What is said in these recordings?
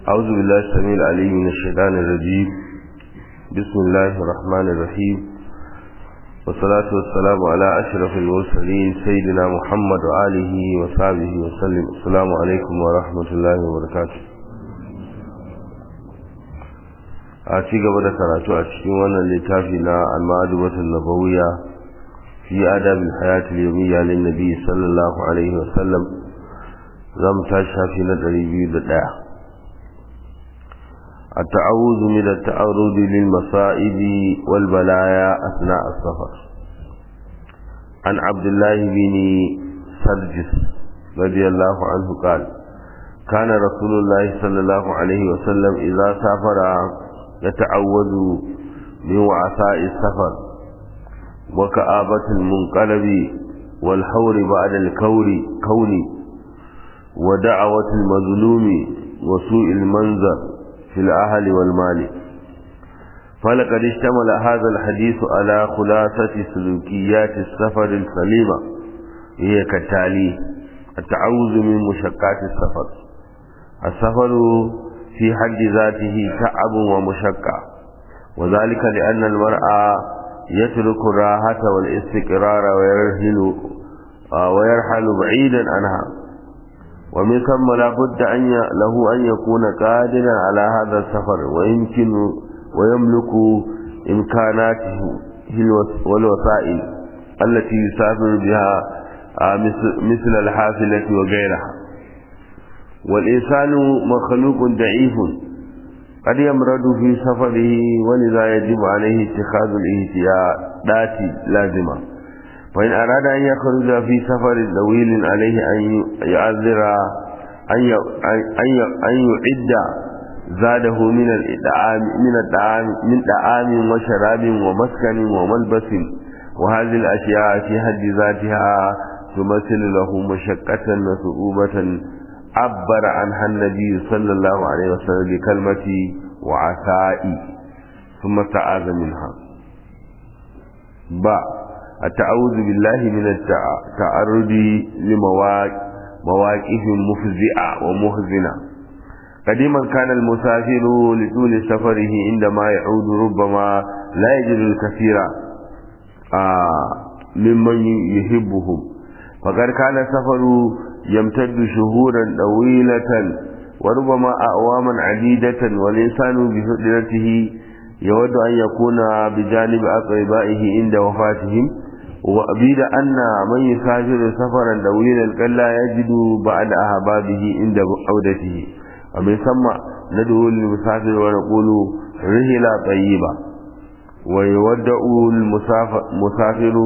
أعوذ بالله السميع العليم من الشيطان الرجيم بسم الله الرحمن الرحيم والصلاة والسلام على أشرف المرسلين سيدنا محمد وآله وصحبه وسلم السلام عليكم ورحمة الله وبركاته a ci gaba da karatu a cikin wannan littafi na al-ma'adubatul nabawiyya fi adabil hayat al-yawmiyya lin nabi sallallahu alaihi wa sallam zamu tashi shafi na 201 التعوذ من التعرض للمصائب والبلايا أثناء السفر عن عبد الله بن سرجس رضي الله عنه قال كان رسول الله صلى الله عليه وسلم إذا سافر يتعوذ من وعثاء السفر وكآبة المنقلب والحور بعد الكور كون ودعوة المظلوم وسوء المنظر في الأهل والمال فلقد اشتمل هذا الحديث على خلاصة سلوكيات السفر السليمة هي كالتالي التعوذ من مشقات السفر السفر في حد ذاته تعب ومشقة وذلك لأن المرأة يترك الراحة والاستقرار ويرحل ويرحل بعيدا عنها ومن ثم لا بد أن له أن يكون قادرا على هذا السفر ويمكن ويملك إمكاناته والوسائل التي يسافر بها مثل الحافلة وغيرها والإنسان مخلوق ضعيف قد يمرض في سفره ولذا يجب عليه اتخاذ الاحتياطات لازمة وإن أراد أن يخرج في سفر طويل عليه أن يعذر أن أن يعد زاده من الإطعام من الطعام من طعام وشراب ومسكن وملبس وهذه الأشياء في حد ذاتها تمثل له مشقة وصعوبة عبر عنها النبي صلى الله عليه وسلم بكلمة وعسائي ثم تعاذ منها با التعوذ بالله من التعرض لمواقف مفزعة ومحزنة قديما كان المسافر لطول سفره عندما يعود ربما لا يجد الكثير ممن يحبهم فقد كان السفر يمتد شهورا طويلة وربما أعواما عديدة والإنسان بفطرته يود أن يكون بجانب أقربائه عند وفاتهم وأبيد أن من يسافر سفرا طويلا قد لا يجد بعد أحبابه عند عودته ومن ثم ندعو للمسافر ونقول رحلة طيبة ويودع المسافر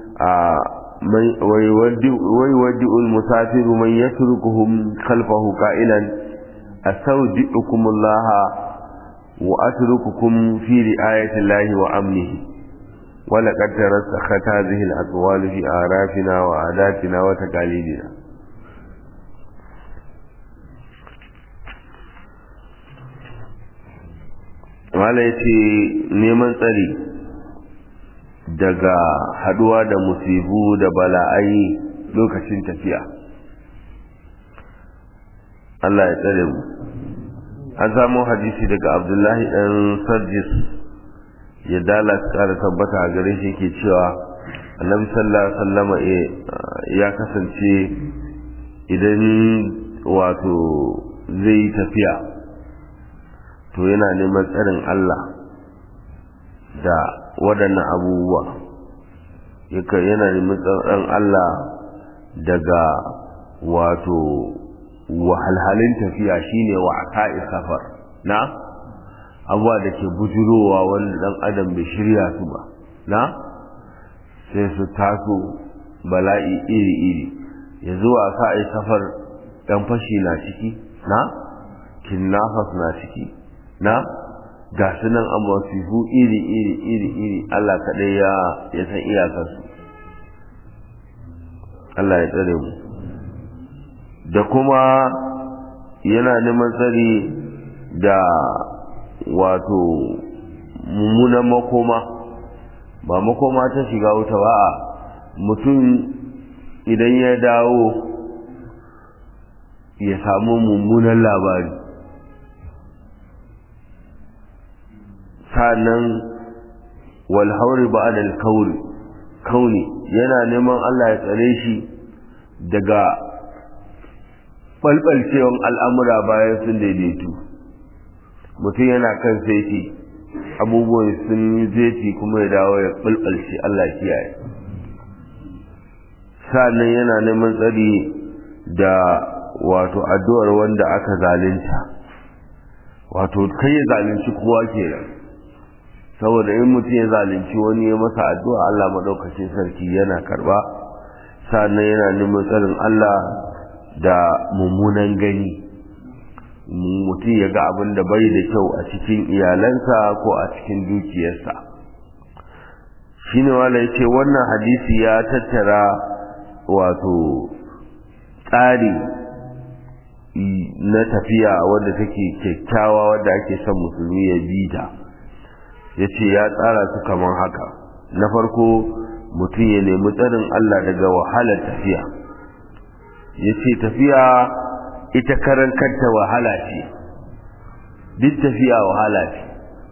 ويودع المسافر من يتركهم خلفه قائلا أستودعكم الله وأترككم في رعاية الله وأمنه ولقد ترسخت هذه الأقوال في آرافنا وعاداتنا وتقاليدنا Mala ya ce neman tsari daga haduwa da musibu da bala'ai lokacin tafiya. Allah ya tsare mu. an samu hadisi daga abdullahi ɗan sarjis ya dala kara tabbata a gare shi ke cewa annabi sallallahu alaihi wasallam ya kasance idan wato zai yi tafiya to yana neman tsarin Allah da waɗannan abubuwa yana neman tsarin Allah daga wato wahalhalin tafiya shine wa aka'i safar na abuwa da ke bujurowa wanda dan adam bai shirya su ba na sai su taso bala'i iri-iri ya zuwa aka'i safar dan fashi na ciki na kinnafas na ciki na ga su nan an wasifu iri-iri iri-iri Allah kaɗai ya san iyakarsu Allah ya tsare mu da kuma yana neman tsari da wato mummunan makoma ba makoma ta shiga wuta ba a mutum idan ya dawo ya samu mummunan labari sanan wal hauri ba'da al kauri kauni yana neman Allah ya tsare shi daga balbalcewan al'amura bayan sun daidaitu mutum yana kan saiti abubuwan sun yi zeti kuma ya dawo ya balbalce Allah kiyaye sa'annan yana neman tsari da wato addu'ar wanda aka zalunta wato kai ya zalunci kowa kenan saboda in mutum ya zalunci wani ya masa addu'a Allah madaukakin sarki yana karba sa'annan yana neman tsarin Allah da mummunan gani mutum ya ga abin da bai da kyau a cikin iyalansa ko a cikin dukiyarsa shine wala yace wannan hadisi ya tattara wato tsari na tafiya wanda take kyakkyawa wanda ake son musulmi ya bi ta ya ce ya tsara su kamar haka na farko mutum ya nemi tsarin Allah daga wahalar tafiya ya ce tafiya ita karan kanta wahala ce duk tafiya wahala ce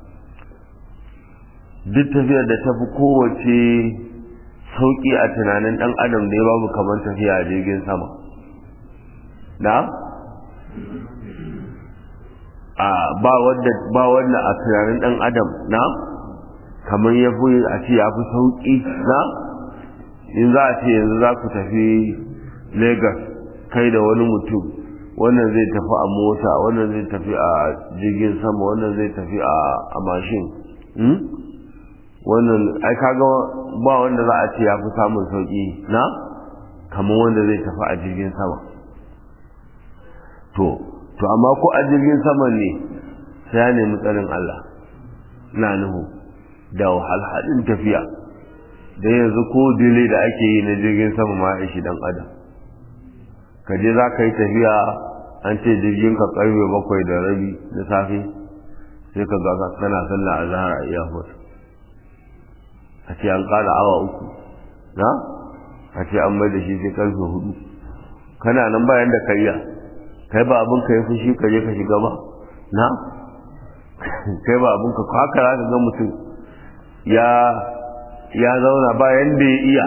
duk tafiyar da tafi kowace sauƙi a tunanin ɗan adam da ya babu kamar tafiya a jirgin sama na? a ba wanda ba wanda a tunanin ɗan adam na? kamar ya fi a ce ya fi sauƙi na? in za a ce yanzu za ku tafi Legas kai da wani mutum wannan zai tafi a mota wannan zai tafi a jirgin sama wannan zai tafi a mashin wannan ai kaga ba wanda za a ce ya fi samun sauki na kamar wanda zai tafi a jirgin sama to to amma ko a jirgin sama ne sai ya nemi tsarin Allah na nuhu da wahalhalin tafiya da yanzu ko dile da ake yi na jirgin sama ma ya shi dan adam ka je za ka yi tafiya an ce jirgin ka karfe bakwai da rabi na safe sai ka ga kana sallah a zahar a iyafot a ce an ƙara awa uku na a ce an mai da shi sai karfe hudu kana nan bayan da kariya kai ba abin ka yi fushi ka je ka shiga ba na kai ba abin ka haka za ka ga mutum ya ya zauna bayan da ya iya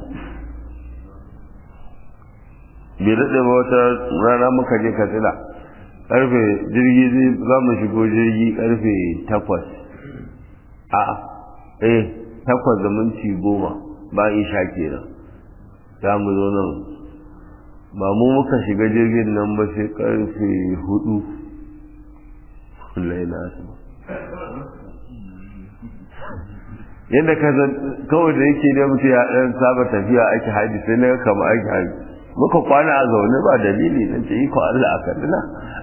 bai daɗe ba wata rana muka je katsina karfe jirgi za mu shigo jirgi karfe takwas a eh takwas da minti goma ba isha kenan za mu zo nan ba mu muka shiga jirgin nan ba sai karfe hudu kullai na su yadda ka kawai da yake da mutu ya ɗan saba tafiya ake haji sai na kama ake haji muka kwana a zaune ba dalili nan ce iko Allah a kaduna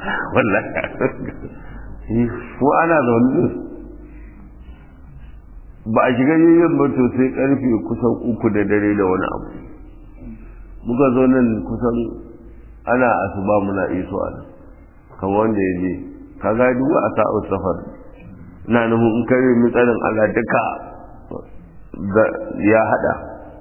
wallahi ko ana zaune ba a shiga jirgin ba to sai karfe kusan uku da dare da wani abu muka zo nan kusan ana asuba muna iso a nan kan wanda ya je ka ga duk a sa'ar safar na nuhu in kare mitsarin Allah duka ya hada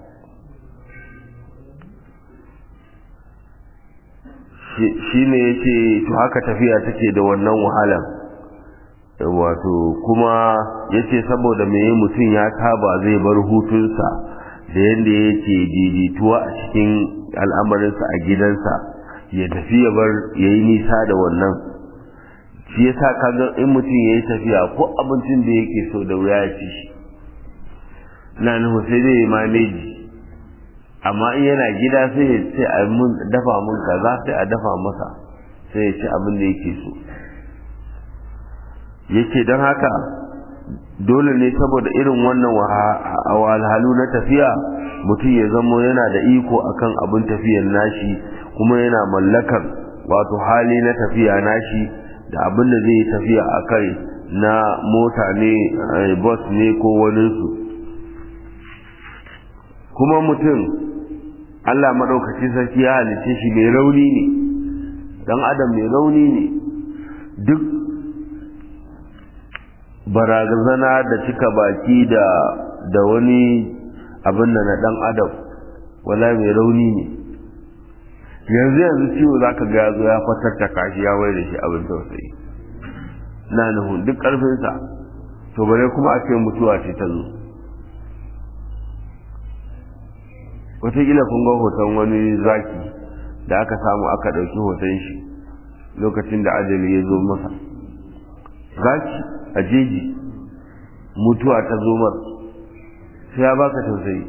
shi ne ya ce to haka tafiya take da wannan wahalar wato kuma ya ce saboda mai mutum ya taba zai bar hutunsa da yadda yake daidaituwa a cikin al'amarinsa a gidansa ya tafi ya bar ya yi nisa da wannan shi ya sa kaga in mutum ya yi tafiya ko abincin da yake so da wuya ya ci shi na nuhu sai dai maneji amma in yana gida sai sai a mun dafa mun kaza sai a dafa masa sai ya ci abin da yake so yake don haka dole ne saboda irin wannan wahalhalu na tafiya mutum ya zamo yana da iko akan abin tafiyar nashi kuma yana mallakar wato hali na tafiya nashi da abin da zai tafiya a kai na mota ne bus ne ko waninsu kuma mutum Allah maɗaukaci sarki ya halice shi mai rauni ne dan adam mai rauni ne duk barazana da cika baki da da wani abin da na dan adam wala mai rauni ne yanzu yanzu ciwo za ka ga yazo ya fatar ta kashi ya wai da shi abin tausayi na nuhu duk ƙarfinsa to bare kuma a ce mutuwa ce ta zo wataƙila kun ga hoton wani zaki da aka samu aka ɗauki hoton shi lokacin da ajali ya zo masa zaki a jeji mutuwa ta zo mar sai ya baka tausayi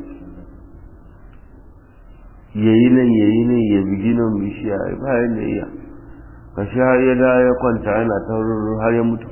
yayi nan yayi nan ya bigi nan bishiya bayan da iya kashi har ya da ya kwanta yana ta har ya mutu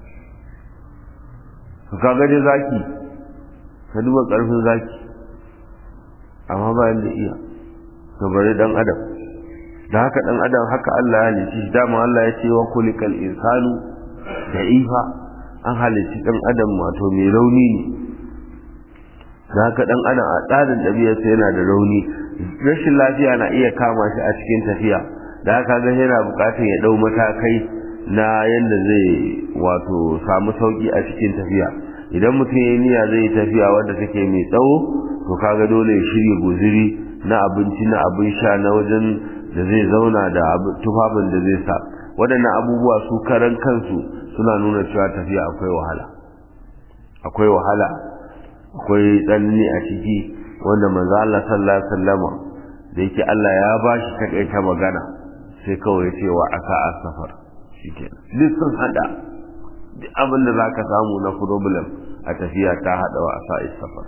ka kaga dai zaki ka duba karfin zaki amma bayan da iya to bari dan adam da haka dan adam haka Allah ya halice shi dama Allah ya ce wa kulikal insanu da'ifa an halici dan adam wato mai rauni ne da haka dan adam a tsarin ɗabi'arsa yana da rauni rashin lafiya na iya kama shi a cikin tafiya da haka ga yana bukatar ya dau matakai na yadda zai wato samu sauki a cikin tafiya idan mutum ya niyya zai tafiya wadda take mai tsawo to kaga dole ya shirya guziri na abinci na abin sha na wajen da zai zauna da tufafin da zai sa waɗannan abubuwa su karan kansu suna nuna cewa tafiya akwai wahala akwai wahala akwai tsanani a ciki wanda manzo Allah sallallahu alaihi wasallama da yake Allah ya bashi takaita magana sai kawai ce wa aka asafar shikenan duk sun hada duk abin da zaka samu na problem a tafiya ta hada wa asa safar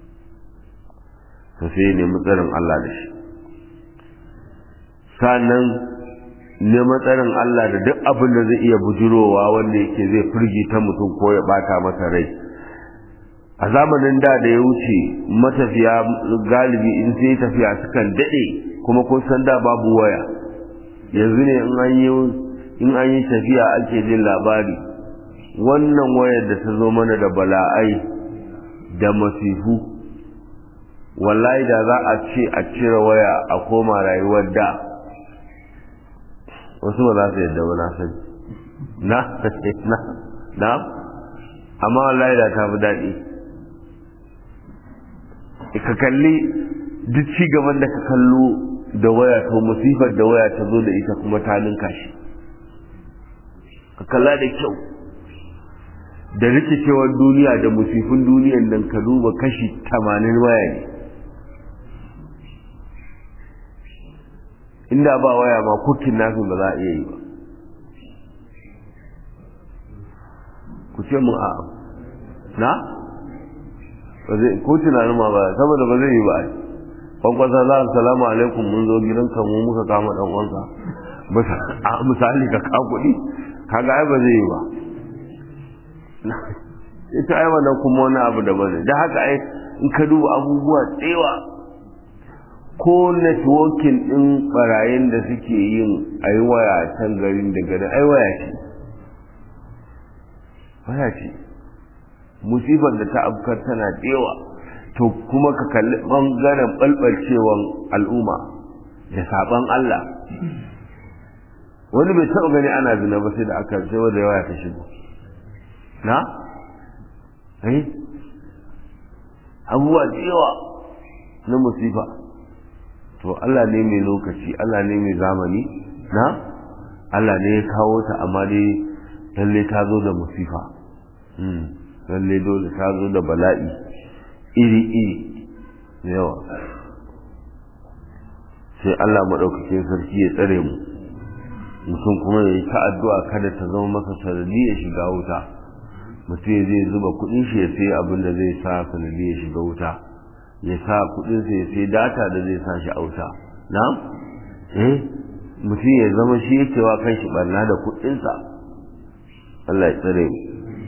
to sai ne mutsarin Allah da shi sannan ne matsarin Allah da duk abin da zai iya bujurowa wanda yake zai firgita mutum ko ya bata masa rai a zamanin da da ya wuce matafiya galibi in sai tafiya sukan daɗe kuma kun san da babu waya yanzu ne in an yi in an yi tafiya ake jin labari wannan wayar da ta zo mana da bala'ai da masifu wallahi da za a ce a cire waya a koma rayuwar da wasu ba za su yadda ba na sani na na na amma wallahi da ta fi daɗi ka kalli duk ci gaban da ka kallo da waya to musifar da waya ta zo da ita kuma ta ninka shi ka kalla da kyau da rikicewar duniya da musifin duniyan nan ka duba kashi tamanin waya ne inda ba waya ma kukin nasu ba za a iya yi ba ku ce mun a'a na ko tunanin ma ba saboda ba zai yi ba kwankwasa za a salamu alaikum mun zo gidanka mu muka kama dan uwanka misali ka ka kuɗi kaga ai ba zai yi ba ita ai wannan kuma wani abu da bane da haka ai in ka duba abubuwa tsewa ko networking din barayin da suke yin ai waya can garin da garin ai waya ce waya ce musibar da ta afkar tana tsewa to kuma ka kalli bangaren balbalcewan al'umma da saban Allah wani bai taɓa gani ana zina ba sai da aka sai wanda yawa ta shigo na eh abubuwa da yawa na musifa to Allah ne mai lokaci Allah ne mai zamani na Allah ne ya kawo ta amma dai lalle ta zo da musifa lalle dole ta zo da bala'i iri-iri da yawa sai Allah maɗaukakin sarki ya tsare mu mutum kuma ya yi ta addu'a kada ta zama masa sanadi ya shiga wuta mutum ya zai zuba kuɗin shi ya sai abin da zai sa sanadi ya shiga wuta ya sa kuɗin sa ya sai data da zai sa shi a wuta na eh mutum ya zama shi yake wa kan shi barna da kuɗinsa Allah ya tsare mu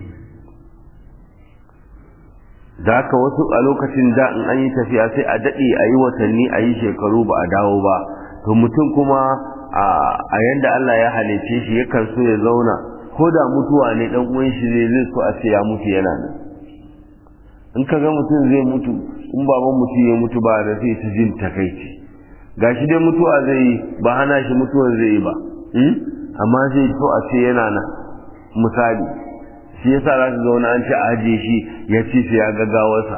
da haka wasu a lokacin da in an yi tafiya sai a daɗe a yi watanni a yi shekaru ba a dawo ba to mutum kuma a yanda Allah ya halice shi yakan so ya zauna ko da mutuwa ne dan uwan shi zai zai so a ce ya mutu yana nan in ka ga mutum zai mutu in baban mutum ya mutu ba da sai ta jin takaici gashi dai mutuwa zai yi ba hana shi mutuwan zai yi ba amma zai so a ce yana nan misali shi yasa za su zauna an ce a ajiye shi ya ci sai ya gaggawarsa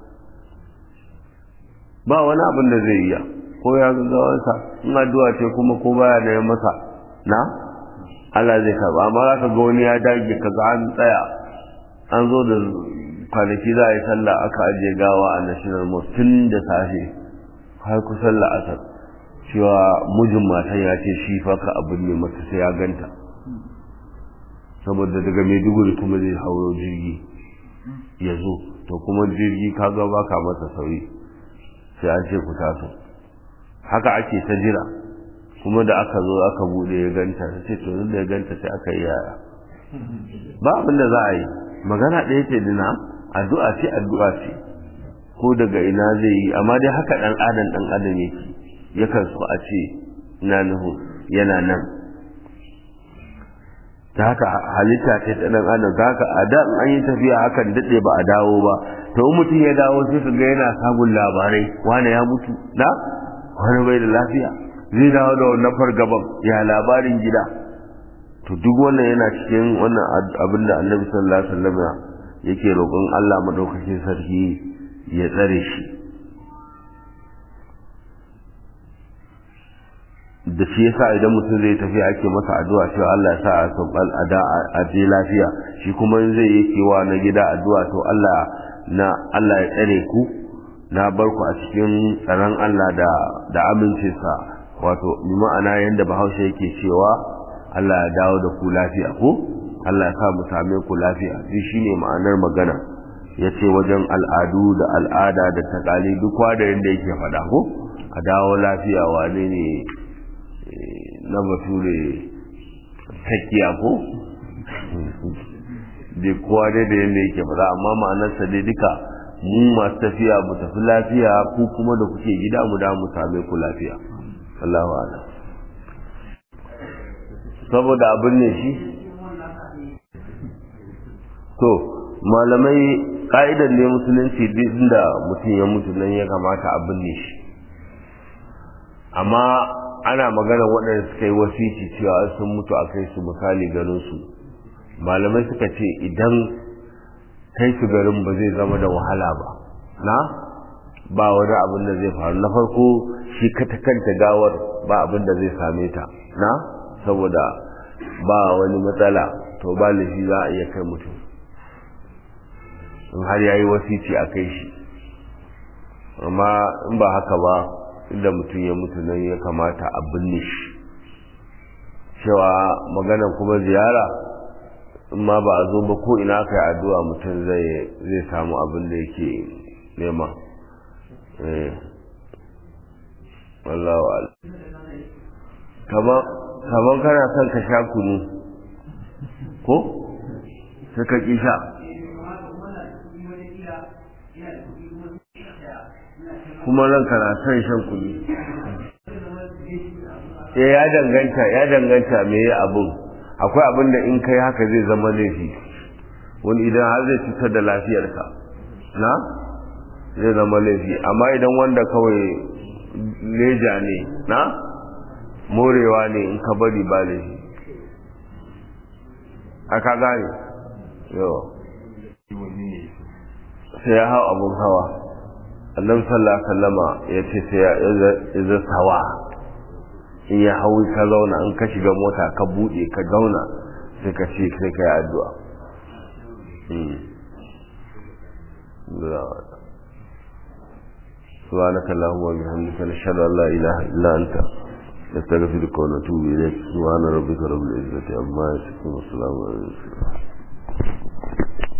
ba wani abin da zai iya ko ya gaggawarsa in addu'a ce kuma ko baya da masa na Allah zai karba amma za ka ga wani ya dage ka ga an tsaya an zo da kwanaki za a yi sallah aka ajiye gawa a national mosque tun da safe har kusan la'asar cewa mijin matan ya ce shi faka abin ne mata sai ya ganta saboda daga maiduguri kuma zai hauro jirgi ya zo to kuma jirgi kaga baka masa sauri sai an ce ku taso haka ake ta jira kuma da aka zo aka bude ya ganta ta ce to da ya ganta sai aka yi yaya ba abin da za a yi magana ɗaya ce dina addu'a ce addu'a ce ko daga ina zai yi amma dai haka ɗan adam ɗan adam yake yakan so a ce ina nuhu yana nan ta haka halitta ce ta ɗan adam ta haka a da an yi tafiya hakan daɗe ba a dawo ba to in mutum ya dawo sai ka ga yana samun labarai wane ya mutu na wani bai da lafiya zai dawo da wannan fargaban ya labarin gida to duk wannan yana cikin wannan abin da annabi sallallahu alaihi wasallam yake roƙon Allah madaukakin sarki ya tsare shi da shi yasa idan mutum zai tafi ake masa addu'a cewa Allah ya sa a sabbal ada a je lafiya shi kuma in zai yi kewa na gida addu'a to Allah na Allah ya tsare ku na bar ku a cikin tsaron Allah da da amincinsa wato bi ma'ana yanda Bahaushe yake cewa Allah ya dawo da ku lafiya ko Allah ya sa mu same ku lafiya shi shine ma'anar magana yace wajen al'adu da al'ada da takali duk da yanda yake faɗa ko a dawo lafiya wane ne na bature takiya ko da kowa dai da yanda yake faɗa amma ma'anarsa dai duka mu masu tafiya mu tafi lafiya ku kuma da kuke gida mu da mu same ku lafiya Allahu a'lam saboda abin ne shi to malamai ka'idar ne musulunci duk da mutum ya mutu nan ya kamata a binne shi amma ana magana waɗanda suka yi wasici cewa sun mutu a kai su misali garin su malamai suka ce idan kai su garin ba zai zama da wahala ba na ba wani abin da zai faru na farko shi kata kanta gawar ba abin da zai same ta na saboda ba wani matsala to ba laifi za a iya kai mutum in har ya yi wasici a kai shi amma in ba haka ba inda mutum ya mutu nan ya kamata a binne shi cewa maganan kuma ziyara in ma ba a zo ba ko ina aka yi addu'a mutum zai samu abin da yake nema wallahu kamar kamar kana son ka sha kunu ko sai ka ƙi sha kuma nan kana son shan kunu eh ya danganta ya danganta me ya abun akwai abin da in kai haka zai zama laifi wani idan har zai cutar da lafiyarka na zai zama laifi amma idan wanda kawai leja ne na morewa ne in ka bari ba laifi aka gane yawa sai ya hau abun hawa annabi sallallahu alaihi wasallama ya ce sai ya zasawa in ya hau ka zauna in ka shiga mota ka bude ka zauna sai ka ce sai ka yi addu'a سبحانك اللهم وبحمدك نشهد ان لا اله الا انت نستغفرك ونتوب اليك سبحان ربك رب العزه عما يصفون والسلام على المرسلين